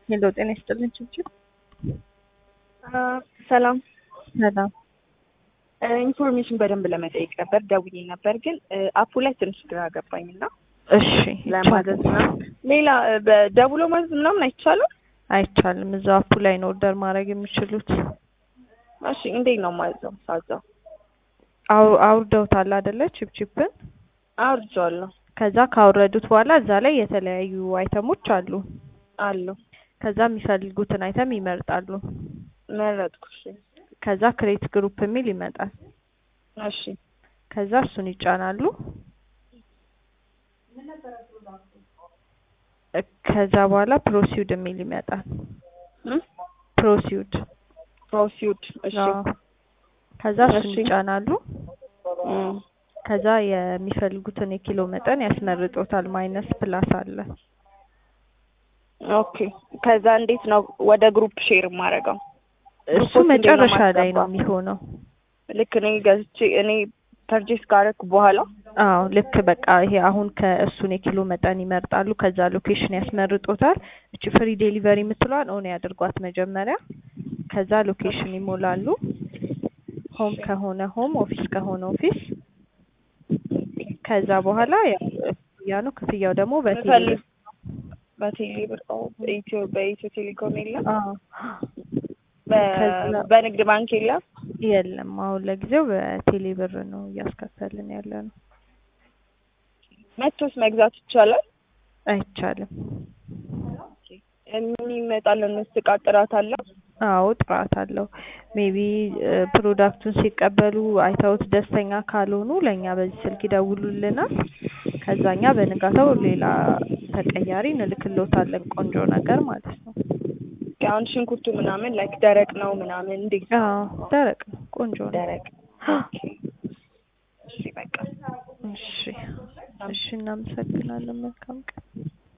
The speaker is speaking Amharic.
ሄሎ ጤና ይስጥልኝ ችብችብ። ሰላም ሰላም። ኢንፎርሜሽን በደንብ ለመጠየቅ ነበር ደውዬ ነበር፣ ግን አፑ ላይ ትንሽ ግራ ገባኝ እና እሺ ለማዘዝ ምናምን ሌላ በደውሎ ማዘዝ ምናምን አይቻልም? አይቻልም። እዛው አፑ ላይ ነው ኦርደር ማድረግ የሚችሉት። እሺ እንዴት ነው ማዘው? ሳዘው አው- አውርደውታል አይደለ? ችፕችፕን አውርጄዋለሁ ከዛ ካወረዱት በኋላ እዛ ላይ የተለያዩ አይተሞች አሉ። አሉ ከዛ የሚፈልጉትን አይተም ይመርጣሉ። መረጥኩ። እሺ ከዛ ክሬት ግሩፕ የሚል ይመጣል። እሺ ከዛ እሱን ይጫናሉ። እ- ከዛ በኋላ ፕሮሲውድ የሚል ይመጣል። ፕሮሲውድ ፕሮሲውድ እሺ አዎ። ከዛ እሱን እሺ። ይጫናሉ። እም፣ ከዛ የሚፈልጉትን የኪሎ መጠን ያስመርጦታል። ማይነስ ፕላስ አለ። ኦኬ ከዛ እንዴት ነው ወደ ግሩፕ ሼር የማደርገው? እሱ ግሩፖች እንዴት ነው መጨረሻ ላይ ነው ማስገባው? የሚሆነው። ልክ እኔ ገዝቼ እኔ ፐርቼስ ካደረኩ በኋላ አዎ ልክ በቃ ይሄ አሁን ከእሱን የኪሎ መጠን ይመርጣሉ። ከዛ ሎኬሽን ያስመርጦታል። እቺ ፍሪ ዴሊቨሪ የምትለዋን ኦን ያድርጓት መጀመሪያ። ከዛ ሎኬሽን ይሞላሉ። ሆም ከሆነ ሆም፣ ኦፊስ ከሆነ ኦፊስ። ከዛ በኋላ ያው ክፍያ ነው። ክፍያው ደግሞ በቴሌ ብፈልግ በቴሌ ብር ኦ፣ በኢትዮ በኢትዮ ቴሌኮም የለም አዎ በ- ከዛ- በንግድ ባንክ የለም። የለም አሁን ለጊዜው በቴሌ ብር ነው እያስከፈልን ያለ ነው። መቶስ መግዛት ይቻላል? አይቻልም። ምን ይመጣል? እቃ ጥራት አለው? አዎ ጥራት አለው። ሜቢ ፕሮዳክቱን ሲቀበሉ አይተውት ደስተኛ ካልሆኑ ለእኛ በዚህ ስልክ ይደውሉልናል። ከዛኛ በንጋታው ሌላ ተቀያሪ እንልክልዎታለን። ቆንጆ ነገር ማለት ነው። አሁን ሽንኩርቱ ምናምን ላይክ ደረቅ ነው ምናምን እንዴት ነው? አዎ ደረቅ ነው። ቆንጆ ነው። ደረቅ ኦኬ። እሺ በቃ እሺ እሺ፣ እናመሰግናለን። መልካም ቀን